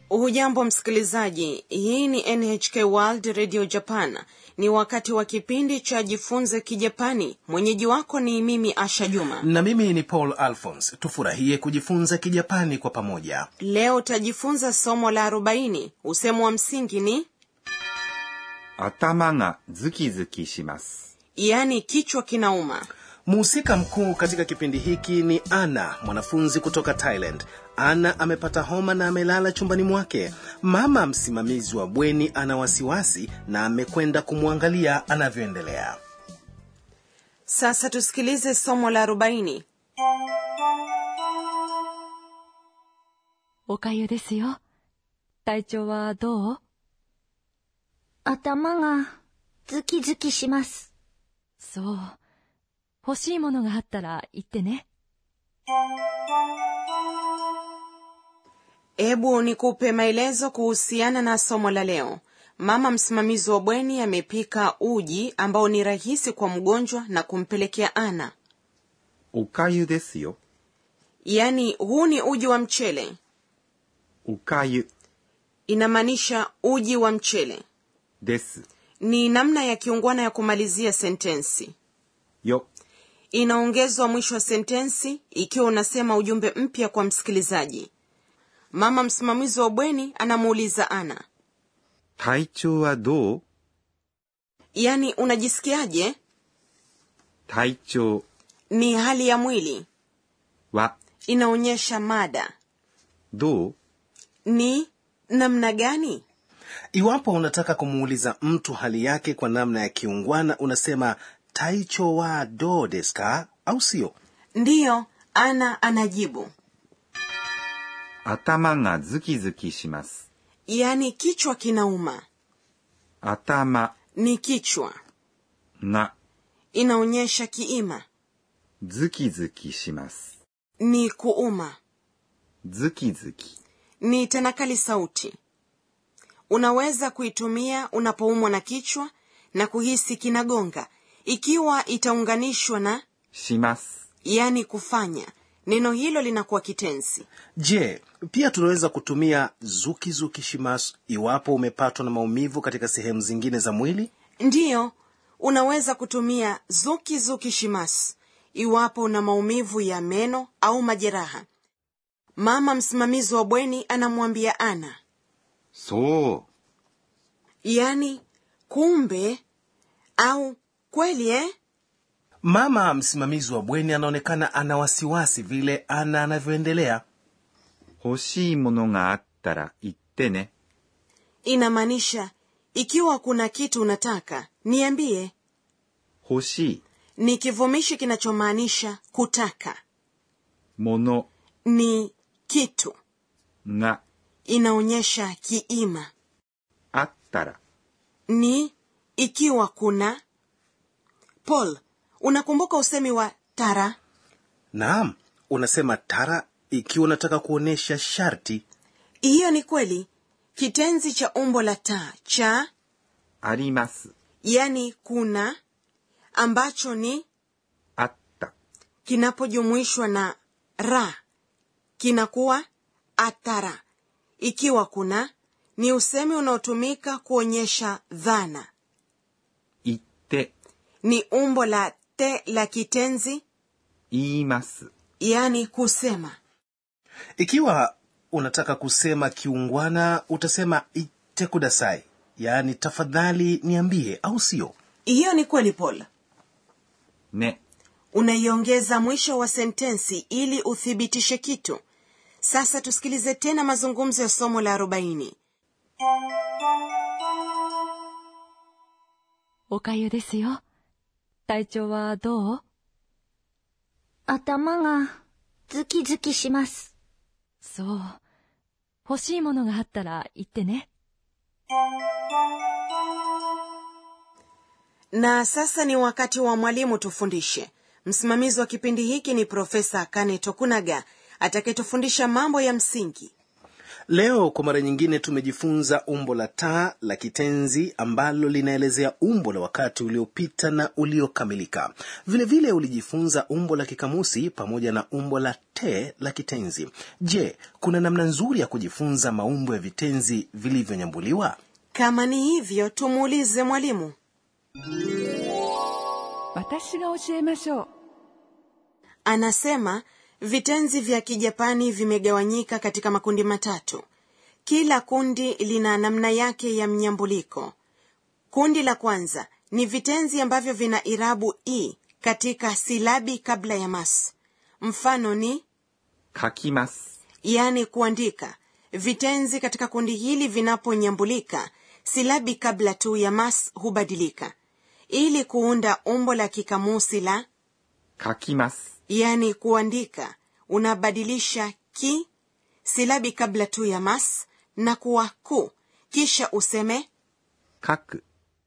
hujambo msikilizaji hii ni nhk world radio japan ni wakati wa kipindi cha jifunze kijapani mwenyeji wako ni mimi asha juma na mimi ni paul alphons tufurahie kujifunza kijapani kwa pamoja leo utajifunza somo la 40 usemo wa msingi ni 頭がズキズキします。 yaani kichwa kinauma mhusika mkuu katika kipindi hiki ni ana mwanafunzi kutoka thailand ana amepata homa na amelala chumbani mwake mama msimamizi wa bweni ana wasiwasi na amekwenda kumwangalia anavyoendelea sasa tusikilize somo la 40 おかゆですよ。体調はどう頭がズキズキします。 そう。欲しいものがあったら言ってね。 hebu nikupe maelezo kuhusiana na somo la leo mama msimamizi wa bweni amepika uji ambao ni rahisi kwa mgonjwa na kumpelekea ana おかゆですよ。 yaani huu ni uji wa mchele おかゆ inamaanisha uji wa mchele です。 ni namna ya kiungwana ya kumalizia sentensi よ。 inaongezwa mwisho wa sentensi ikiwa unasema ujumbe mpya kwa msikilizaji mama msimamizi wa bweni anamuuliza ana 体調はどう yaani unajisikiaje 体調 ni hali ya mwili は inaonyesha mada どう ni namna gani iwapo unataka kumuuliza mtu hali yake kwa namna ya kiungwana unasema taicho wa do desu ka au sio ndiyo ana anajibu 頭がズキズキします。 yaani kichwa kinauma 頭 ni kichwa が inaonyesha kiima ズキズキします。 ni kuuma ズキズキ ni tanakali sauti unaweza kuitumia unapoumwa na kichwa na kuhisi kinagonga ikiwa itaunganishwa na します。 yani kufanya neno hilo linakuwa kitenzi je pia tunaweza kutumia zuki zuki shimasu iwapo umepatwa na maumivu katika sehemu zingine za mwili ndiyo unaweza kutumia zuki zuki shimasu iwapo una maumivu ya meno au majeraha mama msimamizi wa bweni anamwambia ana そう。 yani kumbe au kweli eh? mama msimamizi wa bweni anaonekana ana wasiwasi vile ana anavyoendelea 欲しいものがあったら言ってね。 inamaanisha ikiwa kuna kitu unataka niambie 欲しい ni kivumishi kinachomaanisha kutaka もの ni kitu が inaonyesha kiima あったら ni ikiwa kuna paul unakumbuka usemi wa tara naam unasema tara ikiwa unataka kuonyesha sharti hiyo ni kweli kitenzi cha umbo la ta cha あります。 yani kuna ambacho ni あった。 kinapojumuishwa na ra kinakuwa atara ikiwa kuna ni usemi unaotumika kuonyesha dhana 言って、 ni umbo la te la kitenzi 言います。 yani kusema ikiwa unataka kusema kiungwana utasema ite kudasai yaani tafadhali niambie au sio hiyo ni kweli paul ね。 unaiongeza mwisho wa sentensi ili uthibitishe kitu sasa tusikilize tena mazungumzo ya somo la 40 おかゆですよ。体調はどう頭がズキズキします。 そう。欲しいものがあったら言ってね。 na sasa ni wakati wa mwalimu tufundishe msimamizi wa kipindi hiki ni profesa kane tokunaga atakayetufundisha mambo ya msingi leo kwa mara nyingine tumejifunza umbo la taa la kitenzi ambalo linaelezea umbo la wakati uliopita na uliokamilika vilevile vile ulijifunza umbo la kikamusi pamoja na umbo la te la kitenzi je kuna namna nzuri ya kujifunza maumbo ya vitenzi vilivyonyambuliwa kama ni hivyo tumuulize mwalimu 私が教えましょう anasema vitenzi vya kijapani vimegawanyika katika makundi matatu kila kundi lina namna yake ya mnyambuliko kundi la kwanza ni vitenzi ambavyo vina irabu i katika silabi kabla ya mas mfano ni 書きます。 yani kuandika vitenzi katika kundi hili vinaponyambulika silabi kabla tu ya mas hubadilika ili kuunda umbo la kikamusi la 書きます。 yani kuandika unabadilisha ki silabi kabla tu ya mas na kuwa ku kisha useme 書く。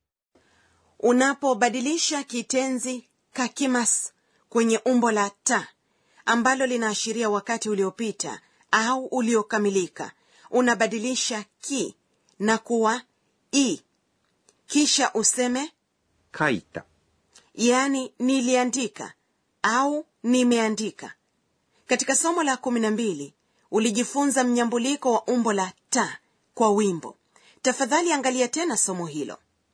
unapobadilisha kitenzi kakimas kwenye umbo la ta ambalo linaashiria wakati uliopita au uliokamilika unabadilisha ki na kuwa i kisha useme 書いた。 yani niliandika au nimeandika katika somo la kumi na mbili ulijifunza mnyambuliko wa umbo la ta kwa wimbo tafadhali angalia tena somo hilo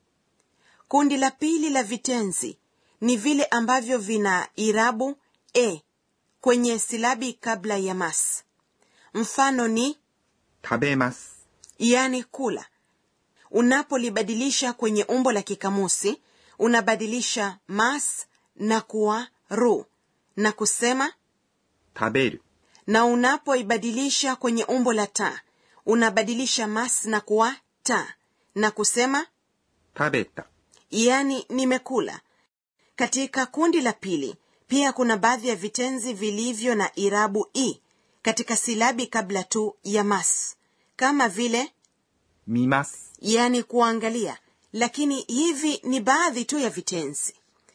kundi la pili la vitenzi ni vile ambavyo vina irabu e kwenye silabi kabla ya mas mfano ni 食べます。 yani kula unapolibadilisha kwenye umbo la kikamusi unabadilisha mas na kuwa ru na kusema 食べる。 na unapoibadilisha kwenye umbo la ta unabadilisha mas na kuwa ta na kusema 食べた。 yani nimekula katika kundi la pili pia kuna baadhi ya vitenzi vilivyo na irabu i katika silabi kabla tu ya mas kama vile 見ます。 yani kuangalia lakini hivi ni baadhi tu ya vitenzi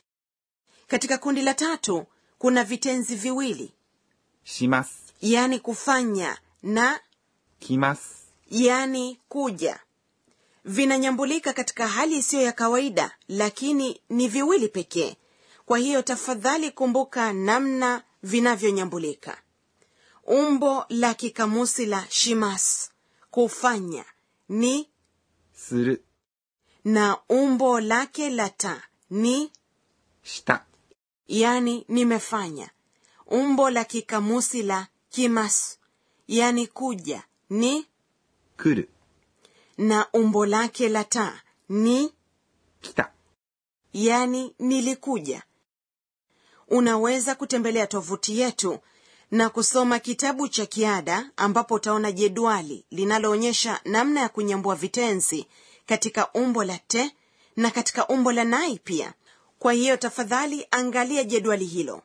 katika kundi la tatu kuna vitenzi viwili します。 yani kufanya na 来ます。 yani kuja vinanyambulika katika hali isiyo ya kawaida lakini ni viwili pekee kwa hiyo tafadhali kumbuka namna vinavyonyambulika umbo la kikamusi la shimas kufanya ni する。 na umbo lake la ta ni した。 yani nimefanya umbo la kikamusi la kimas yani kuja ni 来る。 na umbo lake la ta ni 来た。 yani nilikuja unaweza kutembelea tovuti yetu na kusoma kitabu cha kiada ambapo utaona jedwali linaloonyesha namna ya kunyambua vitenzi katika umbo la te na katika umbo la nai pia kwa hiyo tafadhali angalia jedwali hilo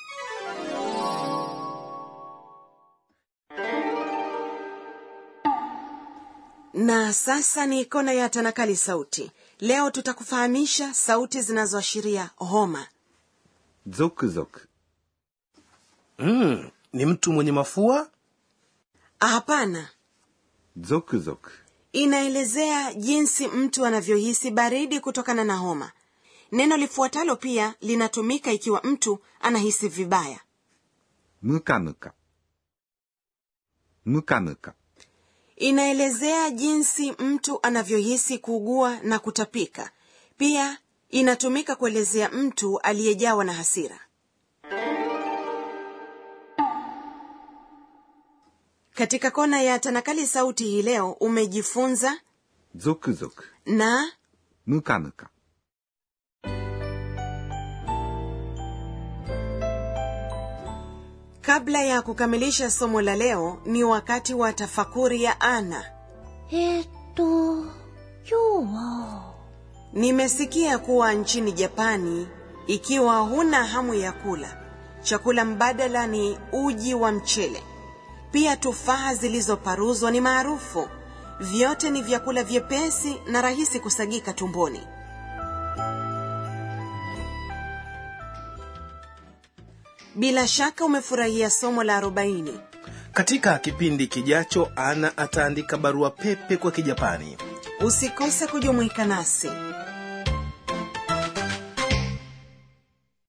na sasa ni kona ya tanakali sauti leo tutakufahamisha sauti zinazoashiria homa ゾクゾク。 mm, ni mtu mwenye mafua hapana ゾクゾク。 inaelezea jinsi mtu anavyohisi baridi kutokana na homa neno lifuatalo pia linatumika ikiwa mtu anahisi vibaya ムカムカ。ムカムカ。 inaelezea jinsi mtu anavyohisi kuugua na kutapika pia inatumika kuelezea mtu aliyejawa na hasira katika kona ya tanakali sauti hii leo umejifunza ゾクゾク。 na ムカムカ。 kabla ya kukamilisha somo la leo ni wakati wa tafakuri ya ana えー、っと、今日は、 nimesikia kuwa nchini japani ikiwa huna hamu ya kula chakula mbadala ni uji wa mchele pia tufaha zilizoparuzwa ni maarufu vyote ni vyakula vyepesi na rahisi kusagika tumboni bila shaka umefurahia somo la 40 katika kipindi kijacho ana ataandika barua pepe kwa kijapani usikose kujumuika nasi